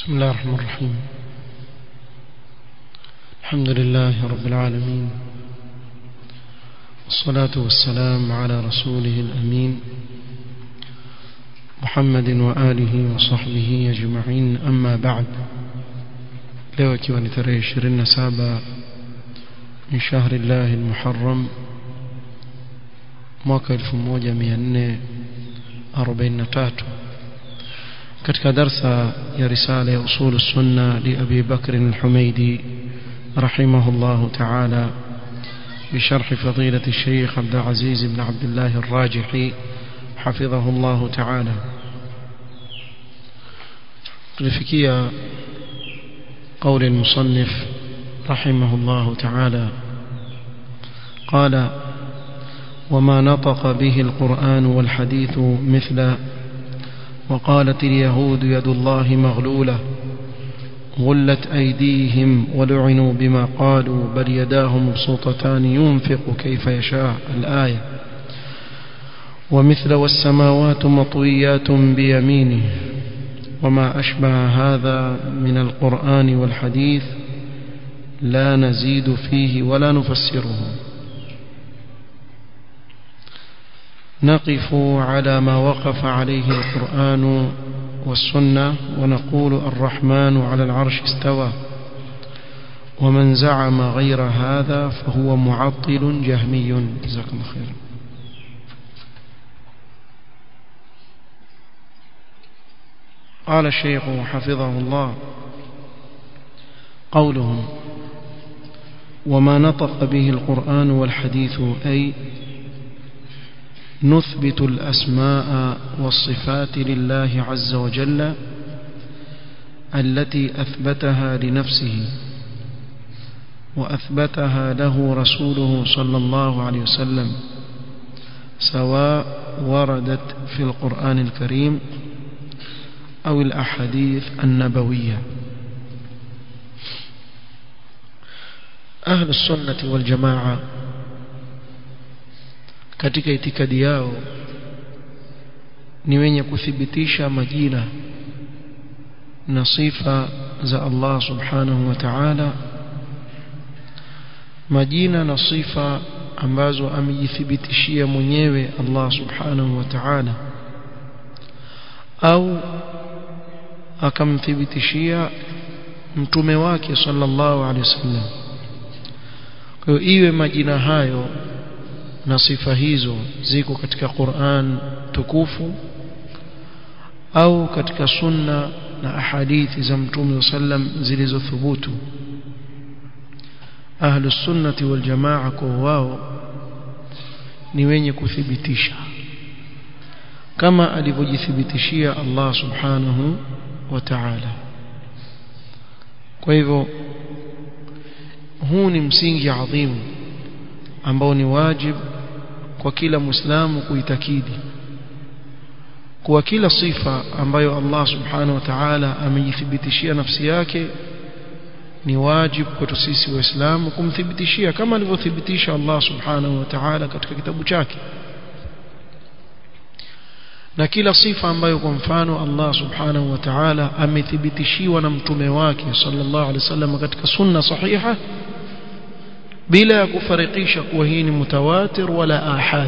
بسم الله الرحمن الرحيم الحمد لله رب العالمين والصلاة والسلام على رسوله الأمين محمد وآله وصحبه أجمعين أما بعد leo ikiwa ni tarehe 27 min shahri llahi almuharram mwaka 1443 katika darsa ya risala ya usul sunna li abi bakr al-humaidi رحمه الله تعالى بشرح فضيلة الشيخ عبد العزيز بن عبد الله الراجحي حفظه الله تعالى تلفكية قول المصنف رحمه الله تعالى قال وما نطق به القرآن والحديث مثل وقالت اليهود يد الله مغلولة غلت أيديهم ولعنوا بما قالوا بل يداه مبسوطتان ينفق كيف يشاء الآية ومثل والسماوات مطويات بيمينه وما أشبه هذا من القرآن والحديث لا نزيد فيه ولا نفسره نقف على ما وقف عليه القرآن والسنة ونقول الرحمن على العرش استوى ومن زعم غير هذا فهو معطل جهمي جزاكم الله خيرا قال الشيخ حفظه الله قولهم وما نطق به القرآن والحديث أي نثبت الأسماء والصفات لله عز وجل التي أثبتها لنفسه وأثبتها له رسوله صلى الله عليه وسلم سواء وردت في القرآن الكريم أو الأحاديث النبوية أهل السنة والجماعة katika itikadi yao ni wenye kuthibitisha majina na sifa za Allah subhanahu wa ta'ala majina na sifa ambazo amejithibitishia mwenyewe Allah subhanahu wa ta'ala au akamthibitishia mtume wake sallallahu alaihi wasallam kwa hiyo iwe majina hayo na sifa hizo ziko katika Qur'an tukufu au katika sunna na ahadithi za mtume sallam zilizothubutu ahlu sunnati wal jamaa kwa wao ni wenye kuthibitisha kama alivyojithibitishia Allah subhanahu wa ta'ala kwa hivyo huu ni msingi adhimu ambao ni wajib kwa kila muislamu kuitakidi kuwa kila sifa ambayo Allah subhanahu wa ta'ala amejithibitishia nafsi yake ni wajib kwetu sisi waislamu kumthibitishia kama alivyothibitisha Allah subhanahu wa ta'ala katika kitabu chake na kila sifa ambayo kwa mfano Allah subhanahu wa ta'ala amethibitishiwa na mtume wake sallallahu alaihi wasallam katika sunna sahiha bila ya kufarikisha kuwa hii ni mutawatir wala ahad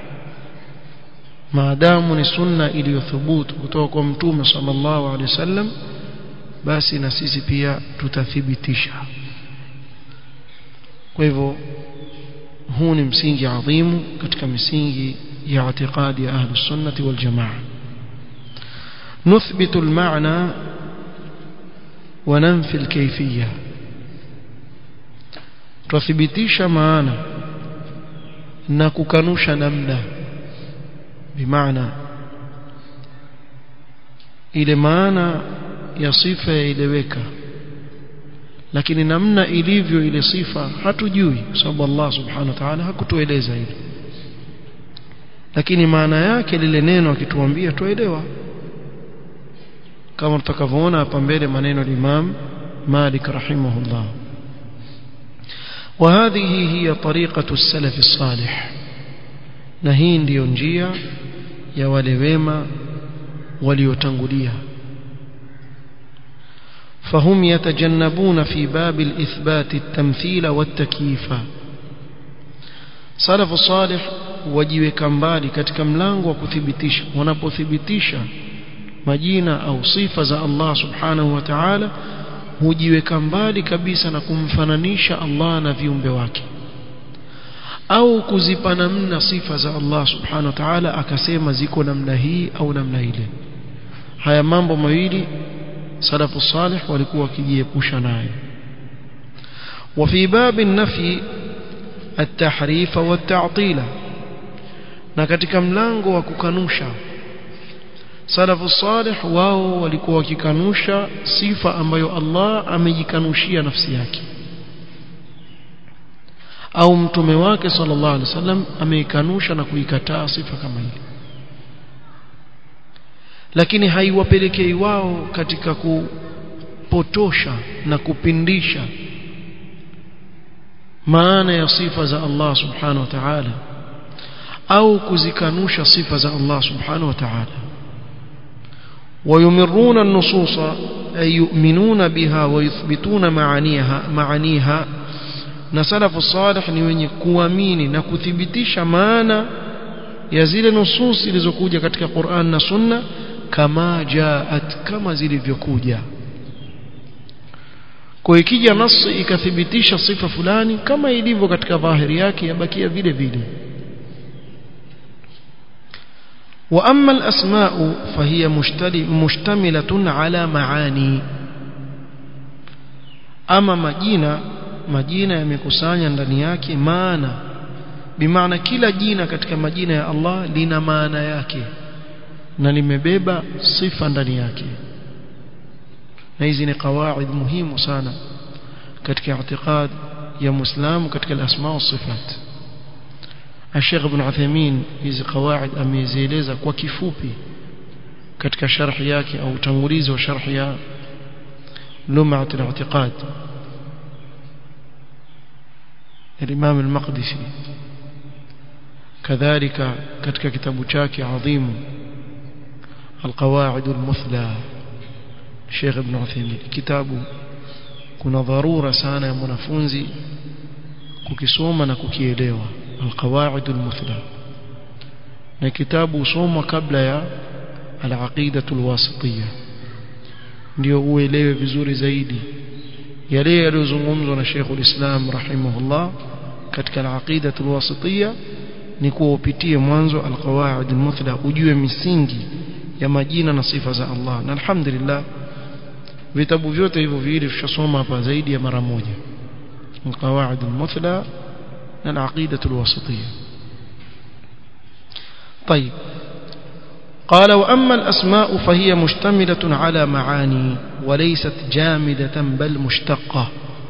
maadamu ni sunna iliyothubutu kutoka kwa mtume sallallahu alaihi wasallam basi na sisi pia tutathibitisha kwa hivyo huu ni msingi adhimu katika misingi ya i'tiqadi ya ahli sunnati wal jamaa nuthbitu al-ma'na wa nanfi al-kayfiyya tuthibitisha maana na kukanusha namna bimaana ile maana ya sifa yaeleweka lakini namna ilivyo ile sifa hatujui kwa sababu Allah subhanahu wa ta'ala hakutueleza hilo lakini maana yake lile neno akituambia tuelewa kama tutakavyoona hapa mbele maneno al-Imam Malik rahimahullah وهذه هي طريقة السلف الصالح نهي ndio njia ya wale wema waliotangulia فهم يتجنبون في باب الإثبات التمثيل والتكييف salafu salih wajiweka mbali katika mlango wa kuthibitisha wanapothibitisha majina au sifa za Allah subhanahu wa ta'ala hujiweka mbali kabisa na kumfananisha Allah na viumbe wake au kuzipa namna sifa za Allah subhanahu wa ta'ala akasema ziko namna hii au namna ile haya mambo mawili salafu salih walikuwa wakijiepusha nayo وفي باب النفي التحريف والتعطيل na katika mlango wa kukanusha salafu salih wao walikuwa wakikanusha sifa ambayo Allah amejikanushia nafsi yake au mtume wake sallallahu alaihi wasallam ameikanusha na kuikataa sifa kama ile lakini haiwapelekei wao katika kupotosha na kupindisha maana ya sifa za Allah subhanahu wa ta'ala au kuzikanusha sifa za Allah subhanahu wa ta'ala ويمرون النصوص أي يؤمنون بها ويثبتون معانيها معانيها na salafu salih ni wenye kuamini na kuthibitisha maana ya zile nusus zilizokuja katika Qur'an na Sunna kama jaat kama zilivyokuja kwa ikija nasi ikathibitisha sifa fulani kama ilivyo katika dhahiri yake yabakia vile vile واما الاسماء فهي مشتمله على معاني اما majina majina yamekusanya ndani yake maana bimaana kila jina katika majina ya Allah lina maana yake na limebeba sifa ndani yake na hizi ni kawaid muhimu sana katika i'tiqad ya muislamu katika al-asma wa sifat الشيخ ابن عثيمين hizi qawaid amezieleza kwa kifupi katika sharh yake au utangulizi wa sharh ya lum'at al-i'tiqad الإمام المقدسي كذلك katika kitabu chake adhim القواعد المثلى Sheikh Ibn Uthaymeen kitabu kuna dharura sana ya mwanafunzi kukisoma na kukielewa القواعد المثلى na kitabu usomwa kabla ya al-aqida al-wasitiyya ndio uelewe vizuri zaidi yale yaliyozungumzwa na Sheikh al-Islam rahimahullah katika al-aqida al-wasitiyya ni kuupitie mwanzo al-qawaid al-muthla ujue misingi ya majina na sifa za Allah na alhamdulillah vitabu vyote hivyo viwili tushasoma hapa zaidi ya mara moja al-qawaid al-muthla na al-aqida al-wasitiyya طيب قال وأما الأسماء فهي مشتملة على معاني وليست جامدة بل مشتقة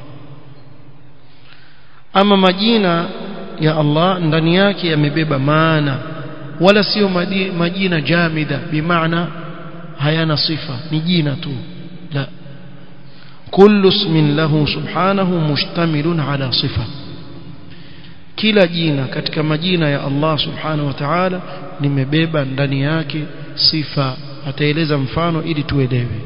أما مجينة يا الله ndani yake yamebeba maana wala sio majina jamida bimaana hayana sifa ni jina tu la kullu ismin lahu subhanahu mushtamilun ala sifa kila jina katika majina ya Allah subhanahu wa ta'ala limebeba ndani yake sifa ataeleza mfano ili tuelewe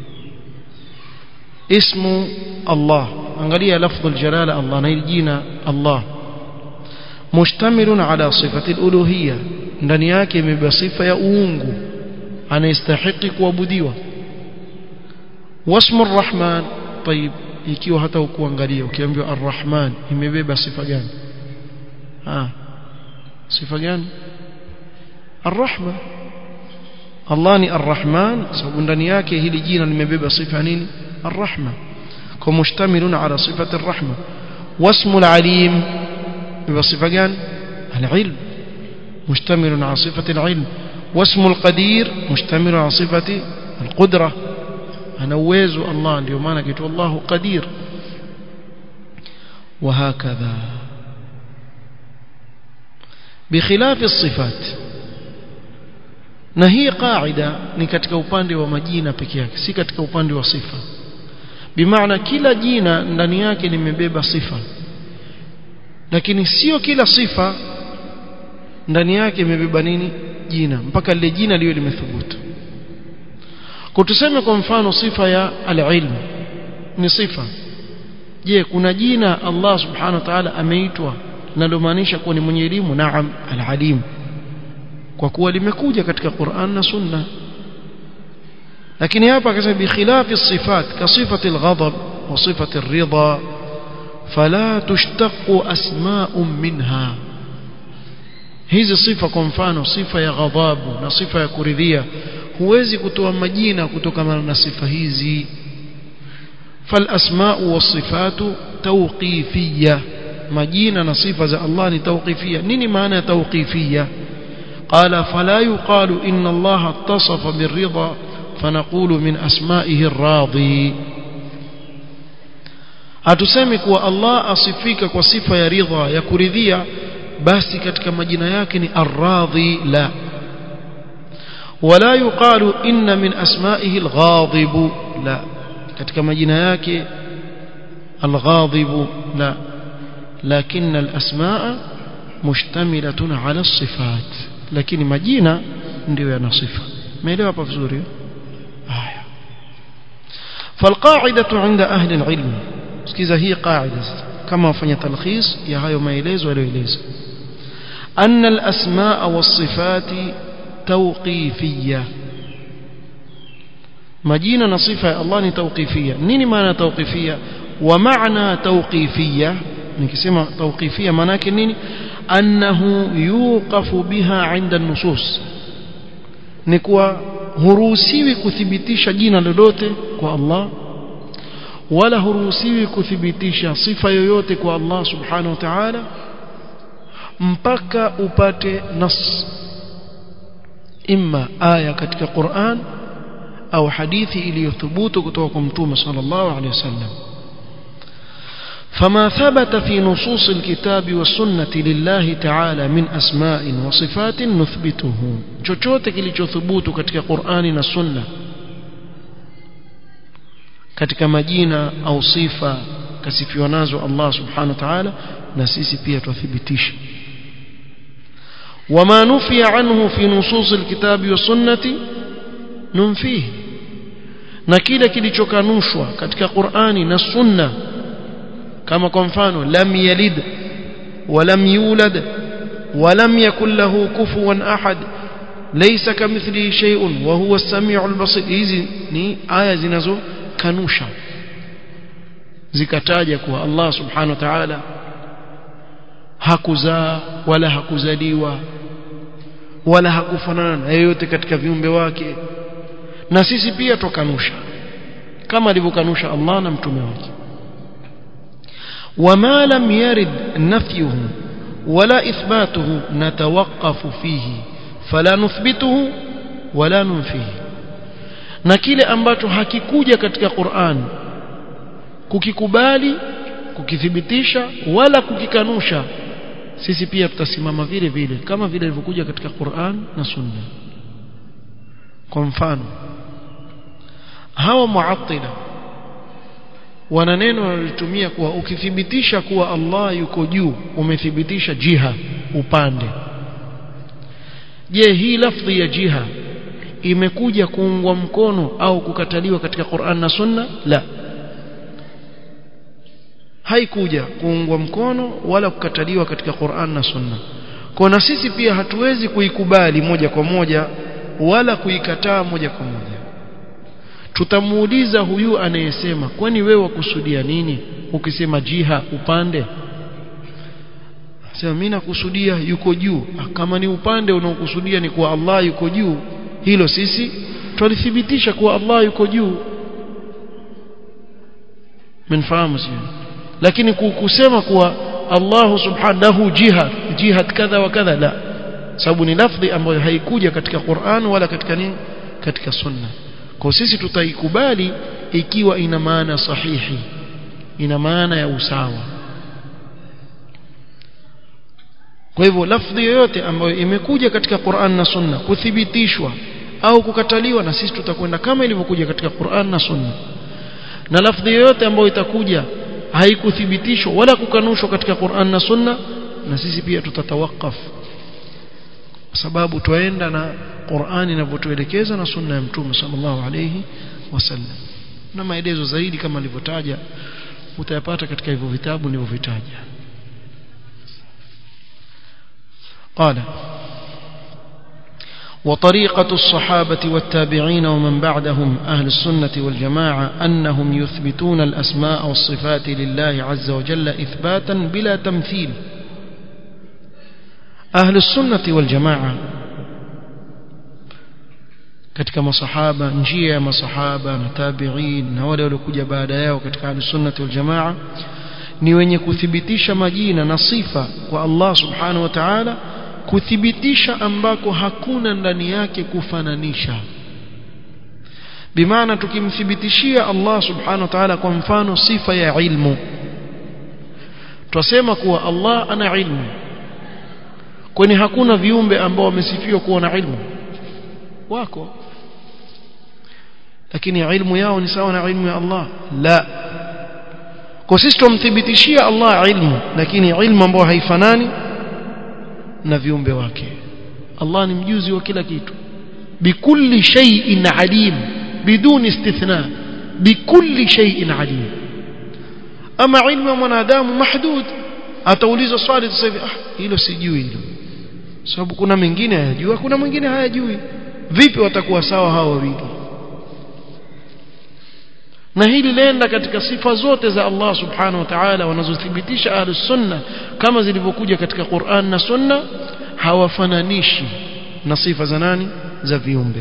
ismu Allah angalia lafdhu aljalala Allah na jina Allah mushtamilun ala sifati aluluhiyya ndani yake imebeba sifa ya uungu anayestahili kuabudiwa wasmu arrahman طيب ikiwa hata ukuangalia ukiambiwa arrahman imebeba sifa gani ah sifa gani arrahma Allah ni arrahman sababu ndani yake hili jina limebeba sifa nini arrahma kwa mushtamilun ala sifati arrahma wasmu alalim beba sifa gani alilm مشتمل على صفة العلم واسم القدير مشتمل على صفة القدرة أنا ويز الله اليوم أنا قلت الله قدير وهكذا بخلاف الصفات na hii qaida ni katika upande wa majina peke yake si katika upande wa sifa bimaana kila jina ndani yake limebeba sifa lakini sio kila sifa ndani yake imebeba nini jina mpaka lile jina liwe limethubutu kutuseme kwa mfano sifa ya al-ilm ni sifa je kuna jina Allah subhanahu wa ta'ala ameitwa linalomaanisha kuwa ni mwenye elimu naam al-alim kwa kuwa limekuja katika Qur'an na Sunna lakini hapa akasema bi khilafi sifat ka sifati al-ghadab wa sifati ar-ridha fala tushtaqu asma'un minha hizi sifa kwa mfano sifa ya ghadhabu na sifa ya kuridhia huwezi kutoa majina kutokana na sifa hizi فالاسماء والصفات توقيفيه majina na sifa za Allah ni tawqifia nini maana ya tawqifia qala fala yuqalu inna Allah ittasafa birridha fanaqulu min asma'ihi ar-radi hatusemi kuwa Allah asifika kwa sifa ya ridha ya kuridhia basi katika majina yake ni ar-radhi la wala yuqalu inna min asma'ihi al-ghadib la katika majina yake al-ghadib la لكن الأسماء مشتملة على الصفات لكن مجينا ndio yana sifa umeelewa hapa vizuri haya فالقاعدة عند أهل العلم sikiza hii قاعدة kama wafanya talkhis ya hayo maelezo yaliyoeleza أن الأسماء والصفات توقيفية majina na sifa ya Allah ni tawqifia nini maana tawqifia wa maana tawqifia nikisema tawqifia maana yake nini annahu yuqafu biha inda nusus ni kuwa huruhusiwi kuthibitisha jina lolote kwa Allah wala huruhusiwi kuthibitisha sifa yoyote kwa Allah subhanahu wa ta'ala mpaka upate nas imma aya katika Qur'an au hadithi iliyothubutu kutoka kwa mtume sallallahu alaihi wasallam فما ثبت في نصوص الكتاب والسنة لله تعالى من أسماء وصفات نثبته chochote kilichothubutu katika Qur'ani na Sunna katika majina au sifa kasifiwa nazo Allah subhanahu wa ta'ala na sisi pia tuthibitisha وما نفي عنه في نصوص الكتاب والسنة ننفيه na kile kilichokanushwa katika Qur'ani na Sunna kama kwa mfano lam yalid walam yulad walam yakul lahu kufuwan ahad laysa kamithlihi shay'un wa huwa as-sami'ul basir hizi ni aya zinazokanusha zikataja kuwa Allah subhanahu wa ta'ala hakuzaa wala hakuzaliwa wala hakufanana na yeyote katika viumbe wake na sisi pia tokanusha kama alivyokanusha Allah na mtume wake وما لم يرد نفيه ولا إثباته نتوقف فيه فلا نثبته ولا ننفيه na kile ambacho hakikuja katika Qur'an kukikubali kukithibitisha wala kukikanusha sisi pia tutasimama vile vile kama vile ilivyokuja katika Qur'an na Sunna kwa mfano hawa muattila wana neno wanalotumia kuwa ukithibitisha kuwa Allah yuko juu umethibitisha jiha upande je hii lafdhi ya jiha imekuja kuungwa mkono au kukataliwa katika Qur'an na Sunna la haikuja kuungwa mkono wala kukataliwa katika Qur'an na Sunna kwa na sisi pia hatuwezi kuikubali moja kwa moja wala kuikataa moja kwa moja tutamuuliza huyu anayesema kwani wewe wakusudia nini ukisema jiha upande sema mimi nakusudia yuko juu kama ni upande unaokusudia ni kuwa Allah yuko juu hilo sisi tulithibitisha kuwa Allah yuko juu mnafahamu sio lakini kusema kuwa Allah subhanahu jiha jihad kadha wa kadha la sababu ni lafdhi ambayo haikuja katika Qur'an wala katika nini katika sunna kwa sisi tutaikubali ikiwa ina maana sahihi ina maana ya usawa kwa hivyo lafdhi yoyote ambayo imekuja katika Qur'an na Sunna kuthibitishwa au kukataliwa na sisi tutakwenda kama ilivyokuja katika Qur'an na Sunna na lafdhi yoyote ambayo itakuja haikuthibitishwa wala kukanushwa katika Qur'an na Sunna na sisi pia tutatawakaf kwa sababu twaenda na Qur'ani inavyotuelekeza na Sunna ya Mtume sallallahu alayhi wasallam na maelezo zaidi kama nilivyotaja utayapata katika hivyo vitabu nilivyovitaja قال وطريقة الصحابة والتابعين ومن بعدهم أهل السنة والجماعة أنهم يثبتون الأسماء والصفات لله عز وجل إثباتا بلا تمثيل أهل السنة والجماعة katika masahaba njia ya masahaba na tabi'in na wale waliokuja baada yao katika ahlusunnati wal jamaa ni wenye kuthibitisha majina na sifa kwa Allah subhanahu wa ta'ala kuthibitisha ambako hakuna ndani yake kufananisha bimaana tukimthibitishia Allah subhanahu wa ta'ala kwa mfano sifa ya ilmu twasema kuwa Allah ana ilmu kwani hakuna viumbe ambao wamesifiwa kuwa na ilmu wako lakini ilmu yao ni sawa na ilmu ya Allah la kwa sisi tumthibitishia Allah ilmu lakini ilmu ambayo haifanani na viumbe wake Allah ni mjuzi wa kila kitu bikulli shay'in alim biduni istithna bikulli shay'in alim ama ilmu ya mwanadamu mahdud ataulizwa swali sasa hivi ah hilo sijui hilo sababu kuna mengine hayajui kuna mwingine hayajui vipi watakuwa sawa hao wawili na hili lenda katika sifa zote za Allah subhanahu wa ta'ala wanazothibitisha ahlus sunna kama zilivyokuja katika Qur'an na sunna hawafananishi na sifa za nani za viumbe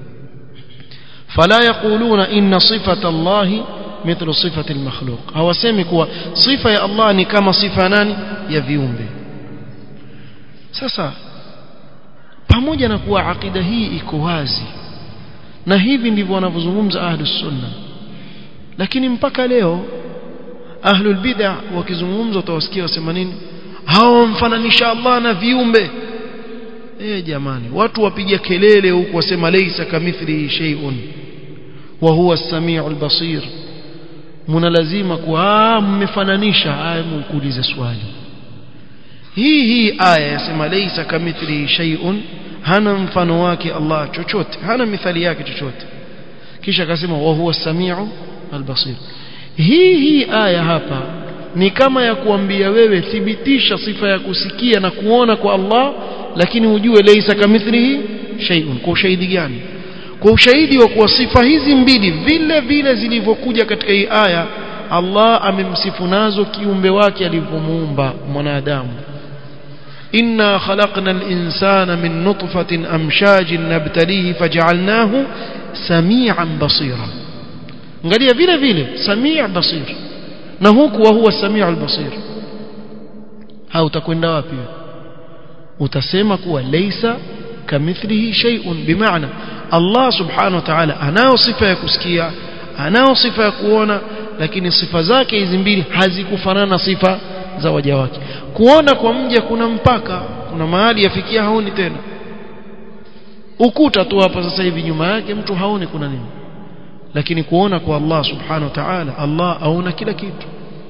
fala yaquluna inna sifata Allah mithlu sifati al-makhluq hawasemi kuwa sifa ya Allah ni kama sifa nani ya viumbe sasa pamoja na kuwa akida hii iko wazi na hivi ndivyo wanavyozungumza ahlus sunna lakini mpaka leo ahlul bid'ah wakizungumza utawasikia wasema nini hao mfananisha Allah na viumbe eh jamani watu wapiga kelele huku wasema laysa kamithlihi shay'un wa huwa as-sami'ul basir muna lazima kuwa mmefananisha aya mkuulize swali hii hii aya yasema laysa kamithlihi shay'un hana mfano wake Allah chochote hana mithali yake chochote kisha akasema wa huwa as-sami'u al-basir hii hii aya hapa ni kama ya kuambia wewe thibitisha sifa ya kusikia na kuona kwa Allah lakini ujue laysa kamithlihi shay'un kwa ushahidi gani kwa ushahidi wa kuwa sifa hizi mbili vile vile zilivyokuja katika hii aya Allah amemsifu nazo kiumbe wake alivyomuumba mwanadamu inna khalaqna al-insana min nutfatin amshajin nabtalihi faj'alnahu samian basira angalia vile vile samii basir na huku wa huwa samiu albasir ha utakwenda wapi utasema kuwa laysa kamithlihi shay'un bimaana Allah subhanahu wa ta'ala anao sifa ya kusikia anao sifa ya kuona lakini sifa zake hizi mbili hazikufanana na sifa za waja wake kuona kwa mja kuna mpaka kuna mahali yafikia haoni tena ukuta tu hapa sasa hivi nyuma yake mtu haoni kuna nini lakini kuona kwa Allah subhanahu wa ta'ala Allah aona kila kitu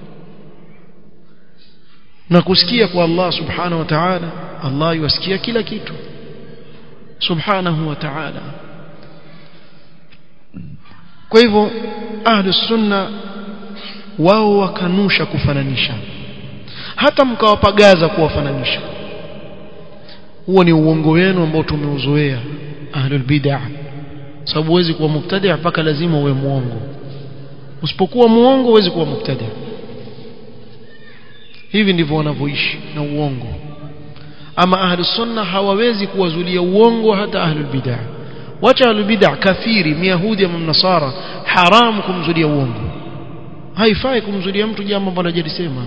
na kusikia kwa Allah subhanahu wa ta'ala Allah yusikia kila kitu subhanahu wa ta'ala kwa hivyo ahlus sunna wao wakanusha kufananisha hata mkawapagaza kuwafananisha huo ni uongo wenu ambao tumeuzoea ahlul bid'ah sababu huwezi kuwa mubtadi' mpaka lazima uwe muongo usipokuwa muongo huwezi kuwa mubtadi' hivi ndivyo wanavyoishi na uongo ama ahlus sunna hawawezi kuwazulia uongo hata ahlul bid'ah wacha ahlul bid'ah kafiri myahudi ama mnasara haramu kumzulia uongo haifai kumzulia mtu jambo ambalo hajalisema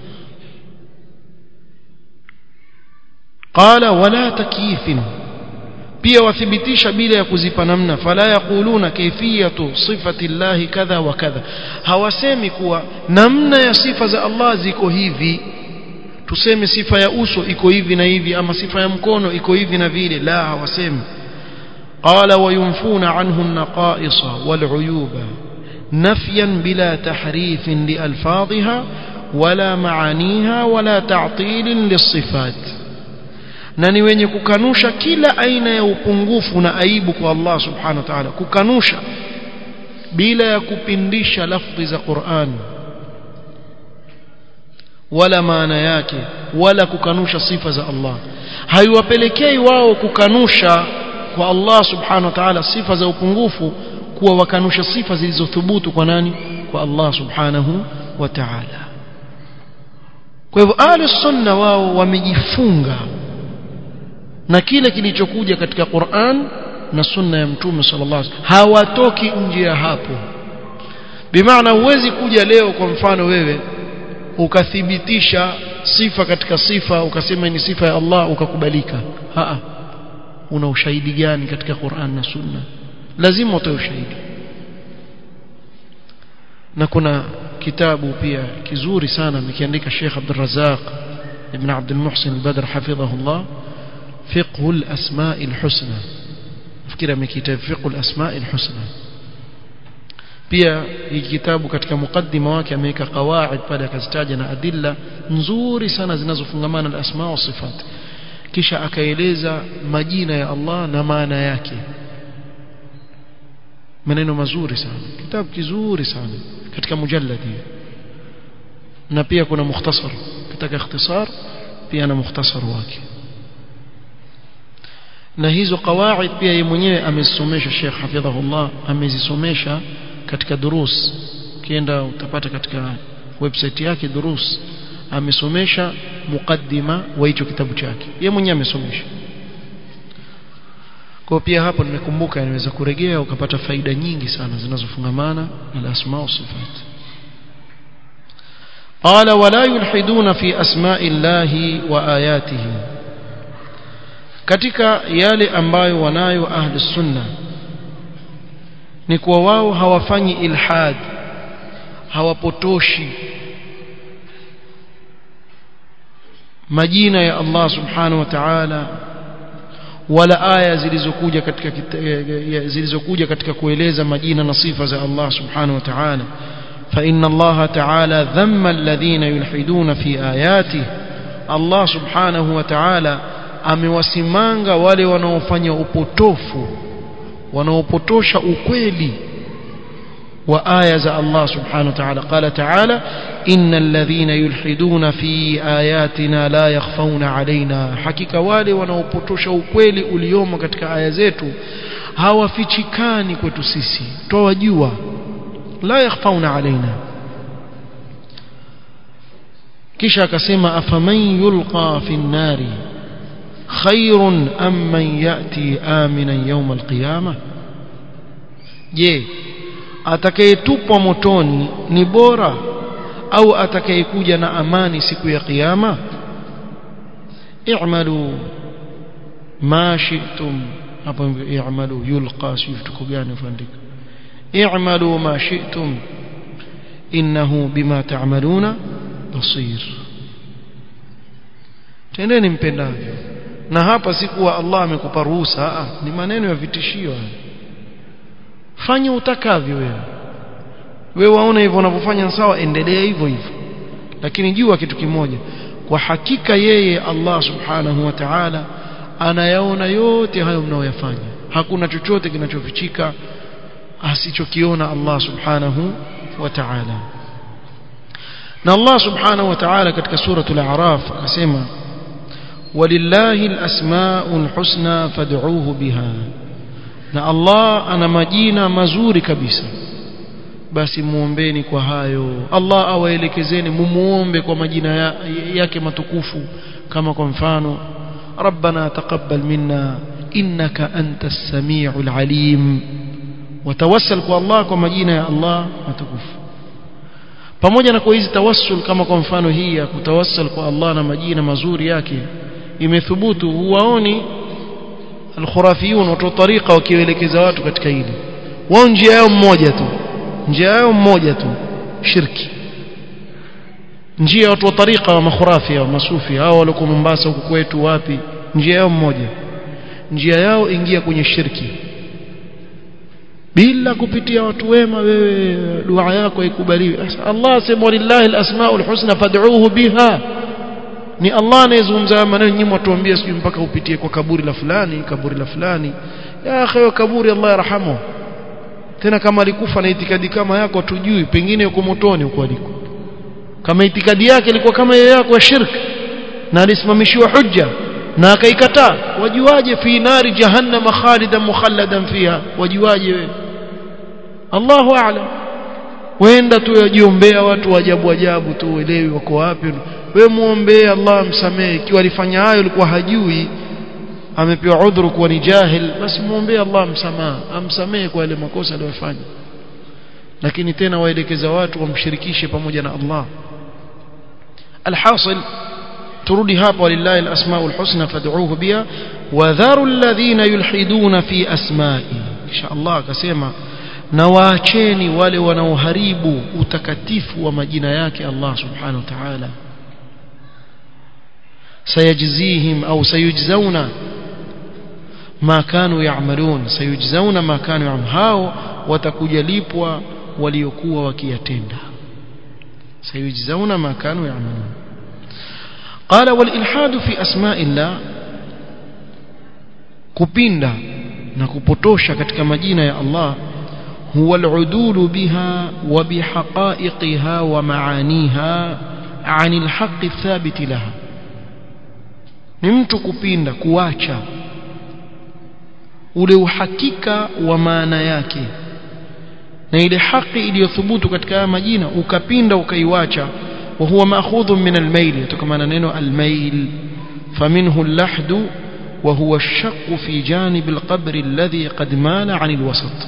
qala wala takyifin pia wathibitisha bila ya kuzipa namna fala yaquluna kayfiyatu sifati llahi kadha wa kadha hawasemi kuwa namna ya sifa za Allah ziko hivi tuseme sifa ya uso iko hivi na hivi ama sifa ya mkono iko hivi na vile la hawasemi qala wayunfuna anhu an-naqa'isa wal-uyuba nafyan bila tahrifin li alfadhiha wala maaniha wala ta'til lis-sifat na ni wenye kukanusha kila aina ya upungufu na aibu kwa Allah subhanahu wa ta'ala kukanusha bila ya kupindisha lafzi za Qur'an wala maana yake wala kukanusha sifa za Allah haiwapelekei wao kukanusha kwa Allah subhanahu wa ta'ala sifa za upungufu kuwa wakanusha sifa zilizothubutu kwa nani kwa Allah subhanahu wa ta'ala kwa hivyo ahli sunna wao wamejifunga na kile kilichokuja katika Qur'an na sunna ya mtume sallallahu alaihi wasallam hawatoki nje ya hapo bimaana huwezi kuja leo kwa mfano wewe ukathibitisha sifa katika sifa ukasema ni sifa ya Allah ukakubalika haa una ushahidi gani katika Qur'an na sunna lazima utoe ushahidi na kuna kitabu pia kizuri sana amekiandika Sheikh Abdul Razzaq ibn Abdul Muhsin al-Badr hafidhahullah fiqh al-asma' al-husna fikira amekiita fiqh al-asma' al-husna pia hiki kitabu katika mukaddima wake ameweka qawaid pale akazitaja na adilla nzuri sana zinazofungamana na asma wa sifat kisha akaeleza majina ya Allah na maana yake maneno mazuri sana kitabu kizuri sana katika mujalladi na pia kuna mukhtasar katika ikhtisar pia na mukhtasar wake na hizo qawaid pia yeye mwenyewe amezisomesha Sheikh hafidhahullah amezisomesha katika durus ukienda utapata katika website yake durus amesomesha mukaddima wa hicho kitabu chake yeye mwenyewe amesomesha kwa pia hapo nimekumbuka inaweza kuregea ukapata faida nyingi sana zinazofungamana na asma wa sifat قال ولا يلحدون في أسماء الله وآياته katika yale ambayo wanayo ahli sunna ni kuwa wao hawafanyi ilhad hawapotoshi majina ya Allah subhanahu wa ta'ala wala aya zilizokuja katika zilizokuja katika kueleza majina na sifa za Allah subhanahu wa ta'ala فإن الله تعالى ذم الذين يلحدون في آياته الله سبحانه وتعالى amewasimanga wale wanaofanya upotofu wanaopotosha ukweli wa aya za Allah subhanahu wa ta'ala qala ta'ala innal ladhina yulhiduna fi ayatina la yakhfawna alaina hakika wale wanaopotosha ukweli uliomo katika aya zetu hawafichikani kwetu sisi twawajua la yakhfawna alaina kisha akasema afaman yulqa fi nnari khairun am man yati aminan yawm alqiyama je atakayetupwa motoni ni bora au atakayekuja na amani siku ya kiyama i'malu ma shi'tum hapo i'malu yulqa shiftuko gani ufaandika i'malu ma shi'tum innahu bima ta'maluna basir tendeni mpendavyo na hapa si kuwa Allah amekupa ruhusa ni maneno ya vitishio fanya utakavyo wewe wewe waona hivyo unavyofanya sawa endelea hivyo hivyo lakini jua kitu kimoja kwa hakika yeye Allah subhanahu wa ta'ala anayaona yote hayo mnayoyafanya hakuna chochote kinachofichika asichokiona Allah subhanahu wa ta'ala na Allah subhanahu wa ta'ala katika suratul a'raf akasema walillahi alasmaul husna fad'uuhu biha na Allah ana majina mazuri kabisa basi muombeni kwa hayo Allah awaelekezeni mumuombe kwa majina ya, yake matukufu kama kwa mfano ربنا تقبل منا إنك أنت السميع العليم وتوسل kwa Allah kwa majina ya Allah matukufu pamoja na kwa hizi tawassul kama kwa mfano hii ya kutawassal kwa Allah na majina mazuri yake imethubutu huwaoni alkhurafiyun watu tariqa wakielekeza watu katika hili wao njia yao mmoja tu njia yao mmoja tu shirki njia watu wa tariqa wa makhurafi wa masufi hao walikuwa Mombasa huko kwetu wapi njia yao mmoja njia yao ingia kwenye shirki bila kupitia watu wema wewe dua yako ikubaliwe Allah asema lillahi alasmaul husna fad'uuhu biha ni Allah anayezungumza maneno nyinyi mtuambie sijui mpaka upitie kwa kaburi la fulani kaburi la fulani ya akhi kaburi Allah yarhamu tena kama alikufa na itikadi kama yako tujui pengine yuko motoni huko aliko kama itikadi yake ilikuwa kama hiyo yako ya shirk na alisimamishiwa hujja na akaikataa wajuaje fi nari jahannama khalidan mukhalladan fiha wajuaje wewe Allahu a'lam wenda tu yajiombea watu wa ajabu ajabu tu uelewi wako wapi wewe muombee Allah msamehe ikiwa alifanya hayo alikuwa hajui amepewa udhuru kuwa ni jahil basi muombee Allah msamaha amsamehe kwa yale makosa aliyofanya lakini tena waelekeza watu wamshirikishe pamoja na Allah alhasil turudi hapa walillahi alasmaul husna fad'uuhu biha wadharu alladhina yulhiduna fi asma'i insha Allah akasema na waacheni wale wanaoharibu utakatifu wa majina yake Allah subhanahu wa ta'ala sayajzihim au sayujzauna ma kanu ya'malun sayujzauna ma kanu ya'malun hao watakuja lipwa waliokuwa wakiyatenda sayujzauna ma kanu ya'malun قال والإلحاد في أسماء الله kupinda na kupotosha katika majina ya Allah هو العدول بها وبحقائقها ومعانيها عن الحق الثابت لها ni mtu kupinda kuacha ule uhakika wa maana yake na ile haki iliyothubutu katika haya majina ukapinda ukaiwacha wa huwa ma'khudhun min al-mail yatokana neno al-mail faminhu al-lahd wa huwa ash-shaqq fi janib al-qabr alladhi qad mala 'an al-wasat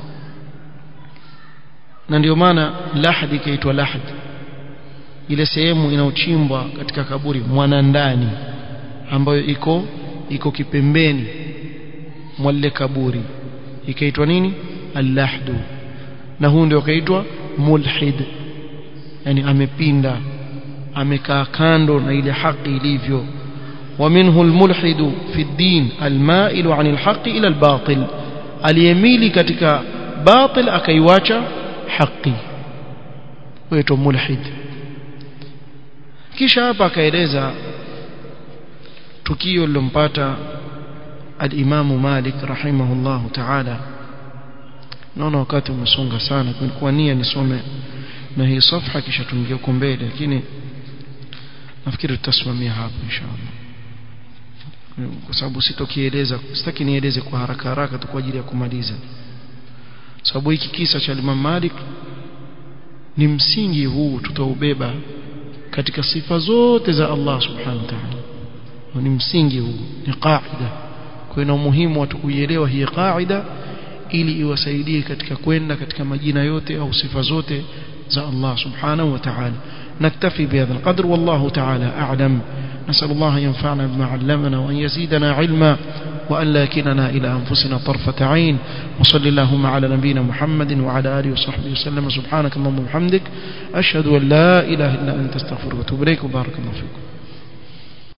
na ndio maana lahd ikaitwa lahd ile sehemu inayochimbwa katika kaburi mwanandani ambayo iko iko kipembeni mwa lile kaburi ikaitwa nini al-lahdu na huu ndio kaitwa mulhid yani amepinda amekaa kando na ile haki ilivyo ومنه الملحد في الدين المائل عن الحق إلى الباطل aliyemili katika batil akaiwacha haki wetu mulhid kisha hapa akaeleza tukio lilompata al-Imam Malik rahimahullahu ta'ala naona wakati umesonga sana kwa nia nisome na hii safha kisha tuingie huko mbele lakini nafikiri tutasimamia hapo inshallah kwa sababu sitokieleza sitaki nieleze kwa haraka haraka tu kwa ajili ya kumaliza sababu hiki kisa cha Imam Malik ni msingi huu tutaubeba katika sifa zote za Allah subhanahu wa ta'ala ni msingi huu ni qaida kwa ina umuhimu watu kuielewa hii qaida ili iwasaidie katika kwenda katika majina yote au sifa zote za Allah subhanahu wa ta'ala نكتفي بهذا القدر والله تعالى أعلم نسأل الله ينفعنا بما علمنا وأن يزيدنا علما وأن لا يكلنا إلى أنفسنا طرفة عين وصل اللهم على نبينا محمد وعلى آله وصحبه وسلم سبحانك اللهم وبحمدك أشهد أن لا إله إلا أنت استغفرك وأتوب إليك وبارك الله فيكم